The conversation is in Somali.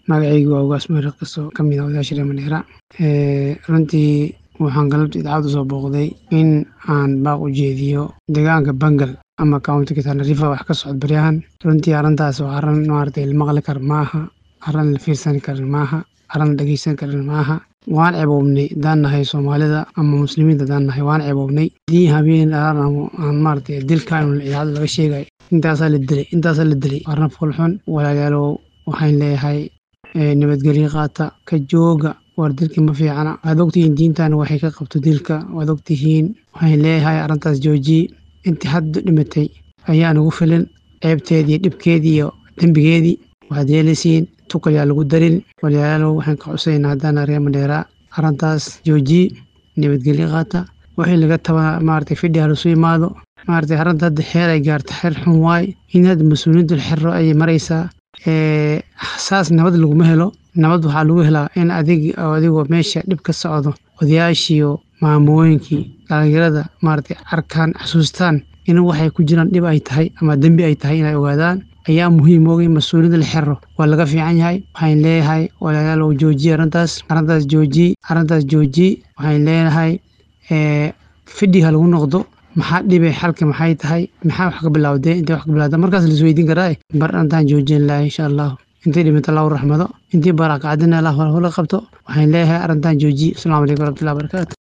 magacaygu waa ugaas meher qiso ka mid ah odayaasha reer Mandheera runtii waxaan galabta idaacadda soo booqday in aan baaq u jeediyo deegaanka Bangal ama countiga Tana River wax ka socda baryahan runtii arrintaas waa arrin maaragtay la maqli karo maaha arrin la fiirsan karo maaha arrin la dhegeysan karo maaha waan ceeboobnay haddaan nahay soomaalida ama muslimiinta haddaan nahay waan ceeboobnay haddii habeen dhalaan aan maaragtay dilkaan idaacadda laga sheegay intaasaa la dilay intaasaa la dilay arrin fulxun walaalayaalow waxaan leeyahay nabadgelyo qaata ka jooga war dilka ma fiicana waad ogtihiin diintan waxay ka qabto dilka waad ogtihiin waxaan leeyahay arrintaas joojiye intii hadda dhimatay ayaan ugu filin ceebteedii dhibkeedii iyo dembigeedii waxaad yeelaysiin tukalyaa lagu darin walaalayaalow waxaan ka xusaynaa haddaan reer Mandheera arrintaas joojiye nabadgelyo qaata wixii laga taba maaragtay fidhi ha lasu imaado maaragtay arrinta hadda xeer ay gaarta xeer xun waay in hadda mas-uuliyiinta la xiro ayay maraysaa saas nabad laguma helo nabad waxaa lagu helaa in adig adigoo meesha dhib ka socdo odayaashiiyo maamooyinkii dhalinyarada maaragtay arkaan xasuustaan in waxay ku jiraan dhib ay tahay ama dembi ay tahay inay ogaadaan ayaa muhiim ogay mas-uuliyadda la xiro waa laga fiican yahay waxaan leeyahay walaalayaalow joojiye arrintaas arrintaas joojiye arrintaas joojiye waxaan leeyahay fidhi ha lagu noqdo maxaa dhibay xalka maxay tahay maxaa wax ka bilowdee intay wax ka bilowda markaas la isweydiin karaa bar intaan joojin lahaa insha allahu intii dhimata allahu raxmado intii barakacdina allah hula qabto waxaan leeyahay arrintan joojiye asalaamu calaykum waraxmatullahi wabarakaatu